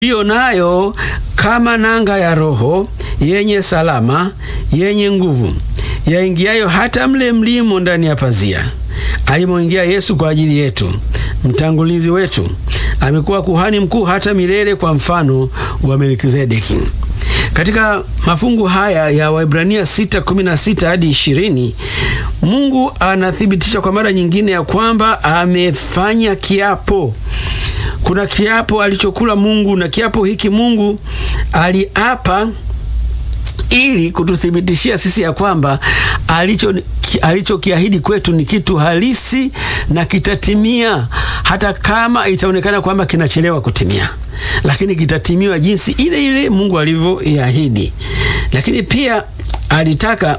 hiyo nayo kama nanga ya roho yenye salama yenye nguvu yaingiayo hata mle mlimo ndani ya pazia alimoingia Yesu kwa ajili yetu, mtangulizi wetu, amekuwa kuhani mkuu hata milele kwa mfano wa Melkizedeki. Katika mafungu haya ya Waebrania 6:16 hadi 20, Mungu anathibitisha kwa mara nyingine ya kwamba amefanya kiapo. Kuna kiapo alichokula Mungu, na kiapo hiki Mungu aliapa ili kututhibitishia sisi ya kwamba alicho alichokiahidi kwetu ni kitu halisi na kitatimia, hata kama itaonekana kwamba kinachelewa kutimia, lakini kitatimiwa jinsi ile ile Mungu alivyoiahidi. Lakini pia alitaka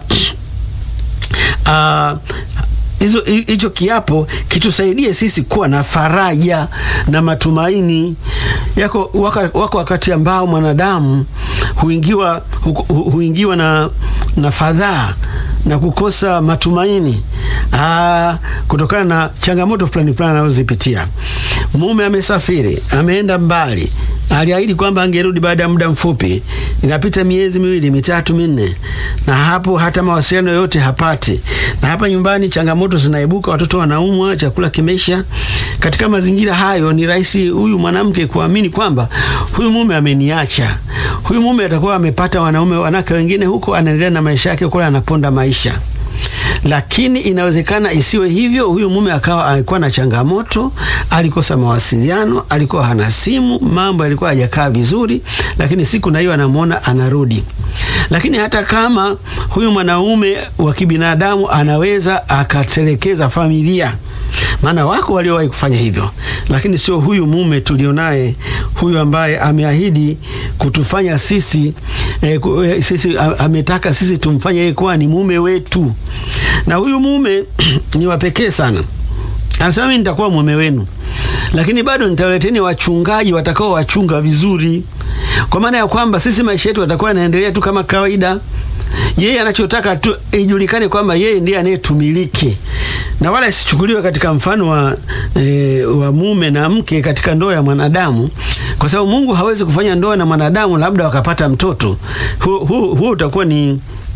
uh, hizo hicho kiapo kitusaidie sisi kuwa na faraja na matumaini yako. Waka, wako wakati ambao mwanadamu huingiwa, hu, hu, huingiwa na, na fadhaa na kukosa matumaini aa, kutokana na changamoto fulani fulani anazozipitia. Mume amesafiri, ameenda mbali, aliahidi kwamba angerudi baada ya muda mfupi. Inapita miezi miwili mitatu minne, na hapo hata mawasiliano yoyote hapati. Na hapa nyumbani changamoto zinaibuka, watoto wanaumwa, chakula kimeisha. Katika mazingira hayo, ni rahisi huyu mwanamke kuamini kwamba huyu mume ameniacha, huyu mume atakuwa amepata wanaume wanawake wengine huko, anaendelea na maisha yake kule, anaponda maisha lakini inawezekana isiwe hivyo. Huyu mume akawa alikuwa na changamoto, alikosa mawasiliano, alikuwa hana simu, mambo yalikuwa hajakaa vizuri, lakini siku na hiyo anamwona anarudi. Lakini hata kama huyu mwanaume wa kibinadamu anaweza akatelekeza familia, maana wako waliowahi kufanya hivyo, lakini sio huyu mume tulionaye, huyu ambaye ameahidi kutufanya sisi eh, sisi ametaka sisi tumfanye yeye kuwa ni mume wetu na huyu mume ni wa pekee sana. Anasema mimi nitakuwa mume wenu, lakini bado nitawaleteni wachungaji watakao wachunga vizuri, kwa maana ya kwamba sisi maisha yetu yatakuwa yanaendelea tu kama kawaida. Yeye anachotaka tu ijulikane kwamba yeye ndiye anayetumiliki na wala isichukuliwe katika mfano wa, e, wa mume na mke katika ndoa ya mwanadamu, kwa sababu Mungu hawezi kufanya ndoa na mwanadamu labda wakapata mtoto. Huo hu, hu, utakuwa ni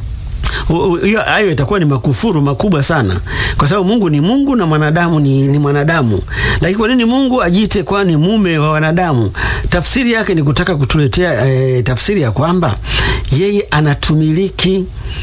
hiyo hayo itakuwa ni makufuru makubwa sana, kwa sababu Mungu ni Mungu na mwanadamu ni, ni mwanadamu. Lakini kwa nini Mungu ajiite kwa ni mume wa wanadamu? Tafsiri yake ni kutaka kutuletea e, tafsiri ya kwamba yeye anatumiliki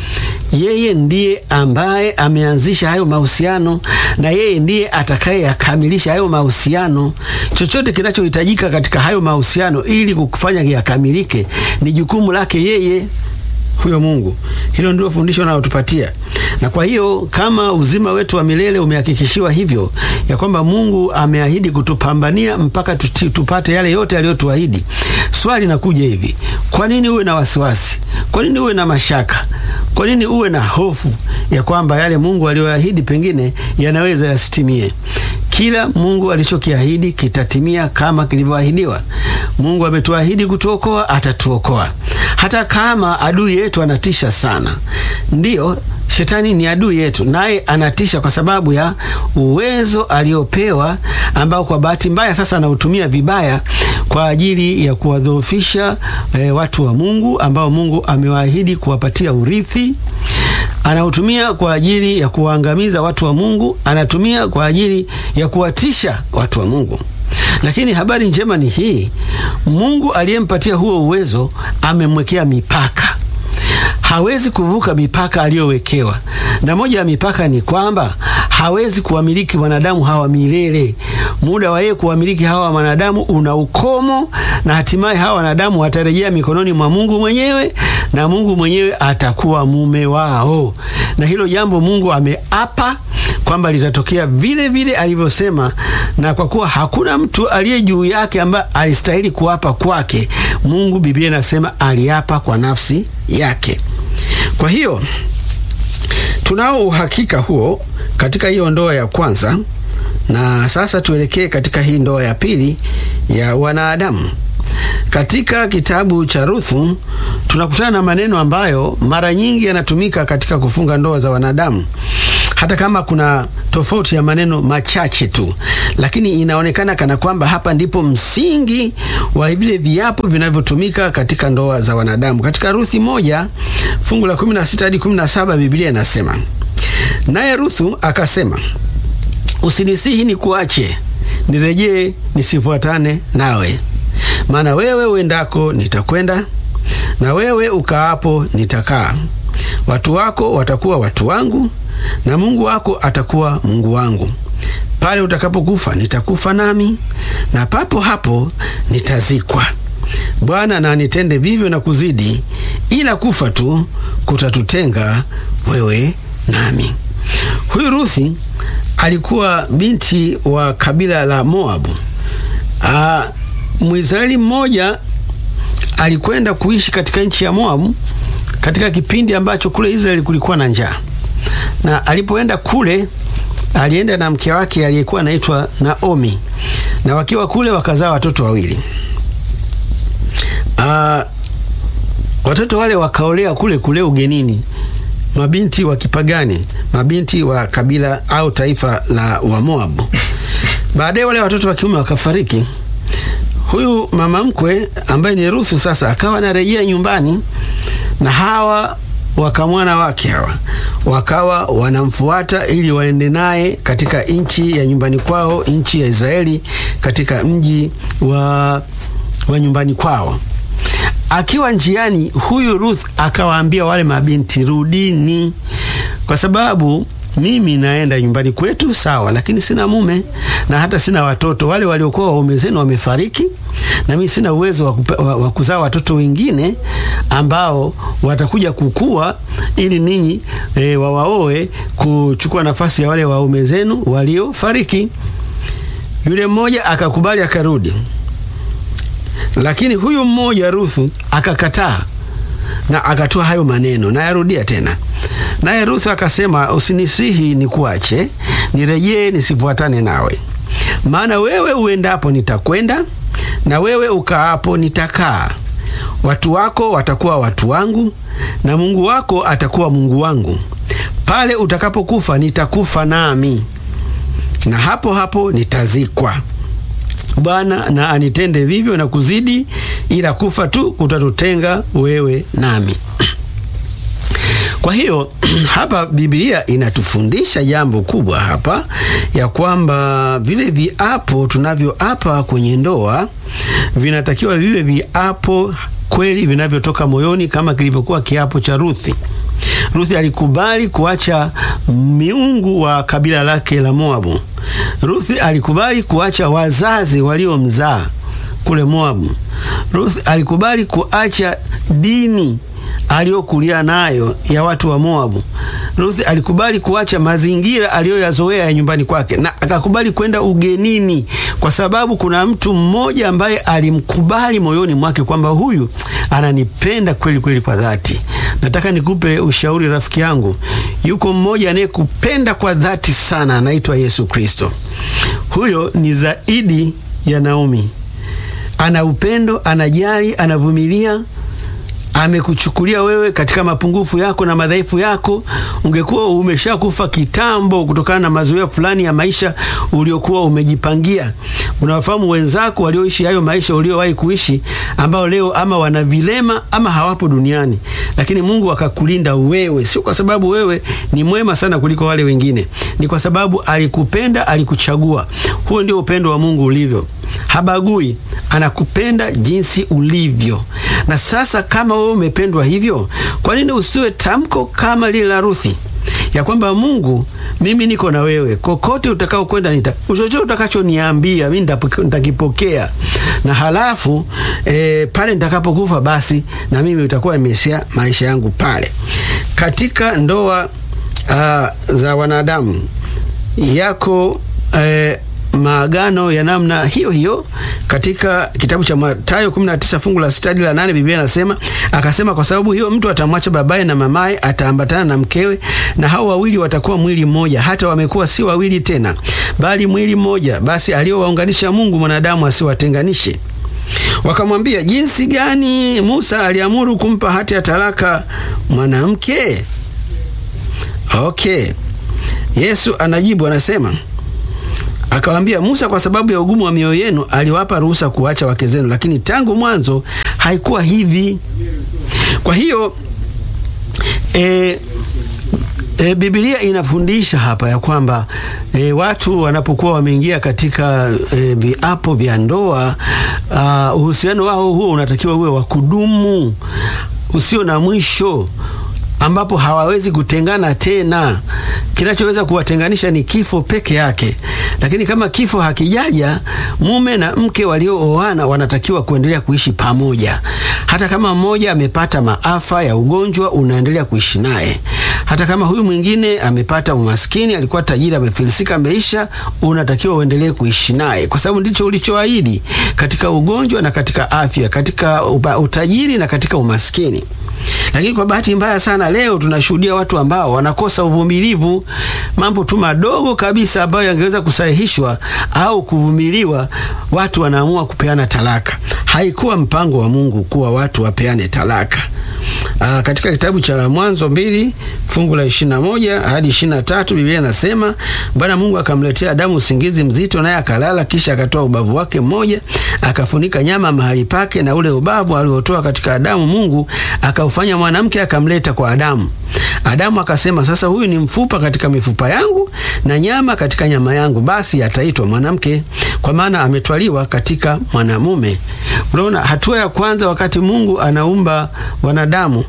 yeye ndiye ambaye ameanzisha hayo mahusiano na yeye ndiye atakayeyakamilisha hayo mahusiano. Chochote kinachohitajika katika hayo mahusiano ili kufanya yakamilike ni jukumu lake yeye huyo Mungu. Hilo ndilo fundisho linalotupatia, na kwa hiyo kama uzima wetu wa milele umehakikishiwa hivyo ya kwamba Mungu ameahidi kutupambania mpaka tuti, tupate yale yote aliyotuahidi. Swali nakuja hivi, kwa nini uwe na wasiwasi? Kwa nini uwe na mashaka? Kwa nini uwe na hofu ya kwamba yale Mungu aliyoahidi pengine yanaweza yasitimie? Kila Mungu alichokiahidi kitatimia kama kilivyoahidiwa. Mungu ametuahidi kutuokoa, atatuokoa hata kama adui yetu anatisha sana. Ndiyo, shetani ni adui yetu, naye anatisha kwa sababu ya uwezo aliopewa, ambao kwa bahati mbaya sasa anautumia vibaya kwa ajili ya kuwadhoofisha e, watu wa Mungu ambao Mungu amewaahidi kuwapatia urithi. Anautumia kwa ajili ya kuwaangamiza watu wa Mungu, anatumia kwa ajili ya kuwatisha watu wa Mungu. Lakini habari njema ni hii, Mungu aliyempatia huo uwezo amemwekea mipaka. Hawezi kuvuka mipaka aliyowekewa, na moja ya mipaka ni kwamba hawezi kuwamiliki wanadamu hawa milele. Muda wa yeye kuwamiliki hawa wanadamu una ukomo, na hatimaye hawa wanadamu watarejea mikononi mwa Mungu mwenyewe, na Mungu mwenyewe atakuwa mume wao, na hilo jambo Mungu ameapa kwamba litatokea vile vile alivyosema, na kwa kuwa hakuna mtu aliye juu yake ambaye alistahili kuapa kwake, Mungu, Biblia inasema aliapa kwa nafsi yake. Kwa hiyo tunao uhakika huo katika hiyo ndoa ya kwanza, na sasa tuelekee katika hii ndoa ya pili ya wanadamu. Katika kitabu cha Ruthu tunakutana na maneno ambayo mara nyingi yanatumika katika kufunga ndoa za wanadamu hata kama kuna tofauti ya maneno machache tu, lakini inaonekana kana kwamba hapa ndipo msingi wa vile viapo vinavyotumika katika ndoa za wanadamu. Katika Ruthi moja fungu la 16 hadi 17 Biblia inasema, naye Ruthu akasema, usinisihi ni kuache nirejee nisifuatane nawe, maana wewe uendako nitakwenda, na wewe ukaapo nitakaa. Watu wako watakuwa watu wangu, na Mungu wako atakuwa Mungu wangu. Pale utakapokufa nitakufa nami, na papo hapo nitazikwa. Bwana na anitende vivyo na kuzidi, ila kufa tu kutatutenga wewe nami. Huyu Ruthi alikuwa binti wa kabila la Moabu. Aa, Mwisraeli mmoja alikwenda kuishi katika nchi ya Moabu katika kipindi ambacho kule Israeli kulikuwa na njaa, na alipoenda kule alienda na mke wake aliyekuwa anaitwa Naomi, na wakiwa kule wakazaa watoto wawili. Aa, watoto wale wakaolea kule kule ugenini mabinti wa kipagani, mabinti wa kabila au taifa la Wamoabu. Baadaye wale watoto wa kiume wakafariki. Huyu mama mkwe ambaye ni Ruthu sasa akawa anarejea nyumbani, na hawa wakamwana wake hawa wakawa wanamfuata ili waende naye katika nchi ya nyumbani kwao, nchi ya Israeli, katika mji wa, wa nyumbani kwao. Akiwa njiani, huyu Ruth akawaambia wale mabinti, rudini, kwa sababu mimi naenda nyumbani kwetu, sawa, lakini sina mume na hata sina watoto. Wale waliokuwa waume zenu wamefariki, na mimi sina uwezo wa kuzaa watoto wengine ambao watakuja kukua ili ninyi e, wawaoe kuchukua nafasi ya wale waume zenu waliofariki. Yule mmoja akakubali akarudi, lakini huyu mmoja Ruthu akakataa na akatoa hayo maneno, na yarudia tena. Naye Ruthu akasema, usinisihi nikuache, nirejee nisifuatane nawe, maana wewe uendapo nitakwenda, na wewe ukaapo nitakaa. Watu wako watakuwa watu wangu, na Mungu wako atakuwa Mungu wangu. Pale utakapokufa nitakufa nami, na hapo hapo nitazikwa. Bwana na anitende vivyo na kuzidi, ila kufa tu kutatutenga wewe nami. Kwa hiyo hapa Biblia inatufundisha jambo kubwa hapa, ya kwamba vile viapo tunavyoapa kwenye ndoa vinatakiwa viwe viapo kweli vinavyotoka moyoni, kama kilivyokuwa kiapo cha Ruthi. Ruthi alikubali kuacha miungu wa kabila lake la Moabu. Ruthi alikubali kuacha wazazi waliomzaa kule Moabu. Ruthi alikubali kuacha dini aliyokulia nayo ya watu wa Moabu. Ruthi alikubali kuacha mazingira aliyoyazoea ya nyumbani kwake na akakubali kwenda ugenini, kwa sababu kuna mtu mmoja ambaye alimkubali moyoni mwake kwamba huyu ananipenda kweli kweli kwa dhati. Nataka nikupe ushauri rafiki yangu, yuko mmoja anayekupenda kwa dhati sana, anaitwa Yesu Kristo. Huyo ni zaidi ya Naomi. Ana upendo, anajali, anavumilia amekuchukulia wewe katika mapungufu yako na madhaifu yako. Ungekuwa umeshakufa kitambo kutokana na mazoea fulani ya maisha uliokuwa umejipangia. Unawafahamu wenzako walioishi hayo maisha uliowahi kuishi, ambao leo ama wana vilema ama hawapo duniani, lakini Mungu akakulinda wewe, sio kwa sababu wewe ni mwema sana kuliko wale wengine, ni kwa sababu alikupenda, alikuchagua. Huo ndio upendo wa Mungu ulivyo. Habagui, anakupenda jinsi ulivyo. Na sasa kama wewe umependwa hivyo, kwa nini usiwe tamko kama lile la Ruthi ya kwamba Mungu, mimi niko na wewe, kokote utakao kwenda, nita chochote utakachoniambia mimi nitakipokea, na halafu e, pale nitakapokufa basi na mimi utakuwa nimeishia maisha yangu pale. Katika ndoa uh, za wanadamu yako e, maagano ya namna hiyo hiyo. Katika kitabu cha Mathayo 19 fungu la sita hadi la nane Biblia inasema akasema, kwa sababu hiyo mtu atamwacha babaye na mamaye, ataambatana na mkewe, na hao wawili watakuwa mwili mmoja. Hata wamekuwa si wawili tena, bali mwili mmoja. Basi aliowaunganisha Mungu, mwanadamu asiwatenganishe. Wakamwambia, jinsi gani Musa aliamuru kumpa hati ya talaka mwanamke? Okay. Yesu anajibu anasema, akawaambia Musa, kwa sababu ya ugumu wa mioyo yenu aliwapa ruhusa kuacha wake zenu, lakini tangu mwanzo haikuwa hivi. Kwa hiyo e, E, Biblia inafundisha hapa ya kwamba e, watu wanapokuwa wameingia katika e, viapo vya ndoa uh, uhusiano wao huo unatakiwa uwe wa kudumu usio na mwisho ambapo hawawezi kutengana tena. Kinachoweza kuwatenganisha ni kifo peke yake, lakini kama kifo hakijaja, mume na mke waliooana wanatakiwa kuendelea kuishi pamoja. Hata kama mmoja amepata maafa ya ugonjwa, unaendelea kuishi naye. Hata kama huyu mwingine amepata umaskini, alikuwa tajiri, amefilisika, ameisha, unatakiwa uendelee kuishi naye, kwa sababu ndicho ulichoahidi katika ugonjwa na katika afya, katika utajiri na katika umaskini. Lakini kwa bahati mbaya sana leo tunashuhudia watu ambao wanakosa uvumilivu. Mambo tu madogo kabisa ambayo yangeweza kusahihishwa au kuvumiliwa, watu wanaamua kupeana talaka. Haikuwa mpango wa Mungu kuwa watu wapeane talaka. Aa, katika kitabu cha Mwanzo mbili fungu la ishirini na moja hadi ishirini na tatu Biblia inasema Bwana Mungu akamletea Adamu usingizi mzito, naye akalala. Kisha akatoa ubavu wake mmoja akafunika nyama mahali pake, na ule ubavu aliotoa katika Adamu Mungu akaufanya mwanamke, akamleta kwa Adamu. Adamu akasema, sasa huyu ni mfupa katika mifupa yangu na nyama katika nyama yangu, basi ataitwa mwanamke, kwa maana ametwaliwa katika mwanamume. Unaona, hatua ya kwanza, wakati Mungu anaumba wanadamu,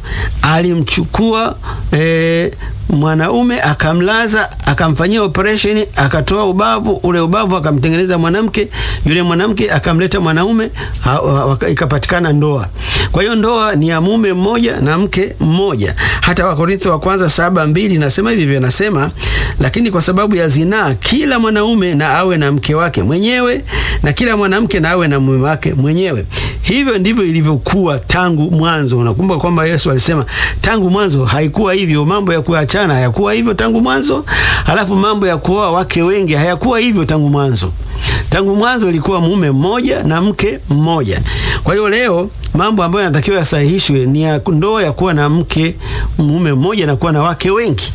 alimchukua e, mwanaume akamlaza, akamfanyia operesheni, akatoa ubavu. Ule ubavu akamtengeneza mwanamke, yule mwanamke akamleta mwanaume, ikapatikana ndoa. Kwa hiyo ndoa ni ya mume mmoja na mke mmoja. Hata Wakorintho wa kwanza saba mbili nasema hivi hivyo, nasema lakini kwa sababu ya zinaa, kila mwanaume na awe na mke wake mwenyewe na kila mwanamke na awe na mume wake mwenyewe. Hivyo ndivyo ilivyokuwa tangu mwanzo. Unakumbuka kwamba Yesu alisema tangu mwanzo haikuwa hivyo. Mambo ya kuachana hayakuwa hivyo tangu mwanzo, halafu mambo ya kuoa wake wengi hayakuwa hivyo tangu mwanzo. Tangu mwanzo ilikuwa mume mmoja na mke mmoja. Kwa hiyo leo mambo ambayo yanatakiwa yasahihishwe ni ya ndoa ya kuwa na mke mume mmoja na kuwa na wake wengi,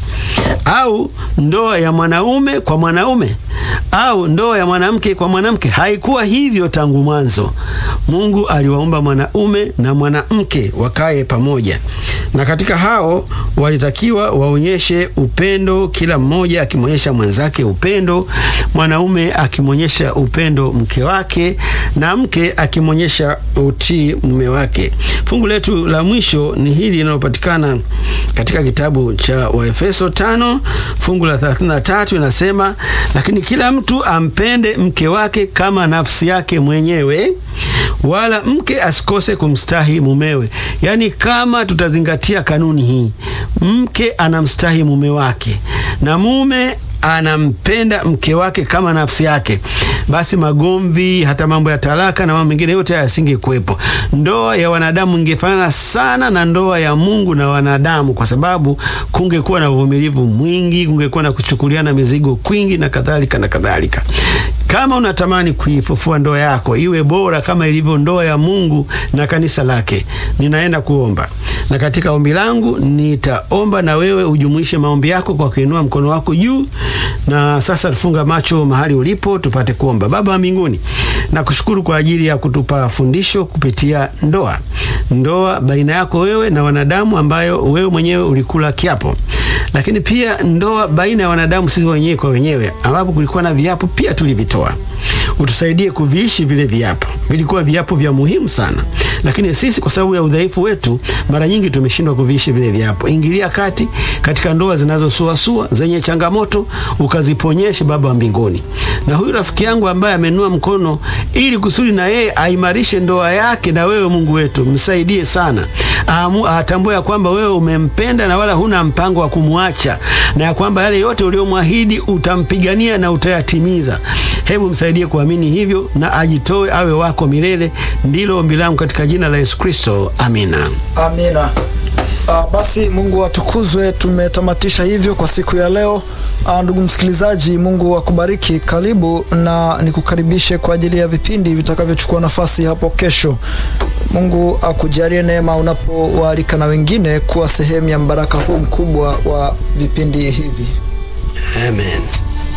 au ndoa ya mwanaume kwa mwanaume au ndoa ya mwanamke kwa mwanamke. Haikuwa hivyo tangu mwanzo. Mungu aliwaumba mwanaume na mwanamke wakae pamoja, na katika hao walitakiwa waonyeshe upendo, kila mmoja akimwonyesha mwenzake upendo, mwanaume akimwonyesha upendo mke wake, na mke akimwonyesha utii mume wake. Fungu letu la mwisho ni hili linalopatikana katika kitabu cha Waefeso tano fungu la 33 inasema, lakini kila mtu ampende mke wake kama nafsi yake mwenyewe, wala mke asikose kumstahi mumewe. Yaani, kama tutazingatia kanuni hii, mke anamstahi mume wake na mume anampenda mke wake kama nafsi yake, basi magomvi, hata mambo ya talaka na mambo mengine yote yasingekuwepo. Ndoa ya wanadamu ingefanana sana na ndoa ya Mungu na wanadamu, kwa sababu kungekuwa na uvumilivu mwingi, kungekuwa na kuchukuliana mizigo kwingi na kadhalika na kadhalika. Kama unatamani kuifufua ndoa yako iwe bora kama ilivyo ndoa ya Mungu na kanisa lake, ninaenda kuomba, na katika ombi langu nitaomba na wewe ujumuishe maombi yako kwa kuinua mkono wako juu. Na sasa tufunga macho mahali ulipo, tupate kuomba. Baba wa mbinguni, nakushukuru kwa ajili ya kutupa fundisho kupitia ndoa, ndoa baina yako wewe na wanadamu, ambayo wewe mwenyewe ulikula kiapo lakini pia ndoa baina ya wanadamu sisi wenyewe kwa wenyewe, ambapo kulikuwa na viapo pia tulivitoa. Utusaidie kuviishi vile viapo, vilikuwa viapo vya muhimu sana, lakini sisi kwa sababu ya udhaifu wetu mara nyingi tumeshindwa kuviishi vile viapo. Ingilia kati katika ndoa zinazosuasua zenye changamoto, ukaziponyeshe Baba wa mbinguni. Na huyu rafiki yangu ambaye amenua mkono ili kusudi na yeye aimarishe ndoa yake na wewe, Mungu wetu, msaidie sana, atambue ya kwamba wewe umempenda na wala huna mpango wa kumwacha, na ya kwamba yale yote uliomwahidi utampigania na utayatimiza. Hebu msaidie kuamini hivyo na ajitoe awe wako milele. Ndilo ombi langu katika jina la Yesu Kristo, amina, amina. Uh, basi Mungu atukuzwe. Tumetamatisha hivyo kwa siku ya leo. Uh, ndugu msikilizaji, Mungu akubariki. Karibu na nikukaribishe kwa ajili ya vipindi vitakavyochukua nafasi hapo kesho. Mungu akujalie neema unapowaalika na wengine kuwa sehemu ya mbaraka huu mkubwa wa vipindi hivi. Amen.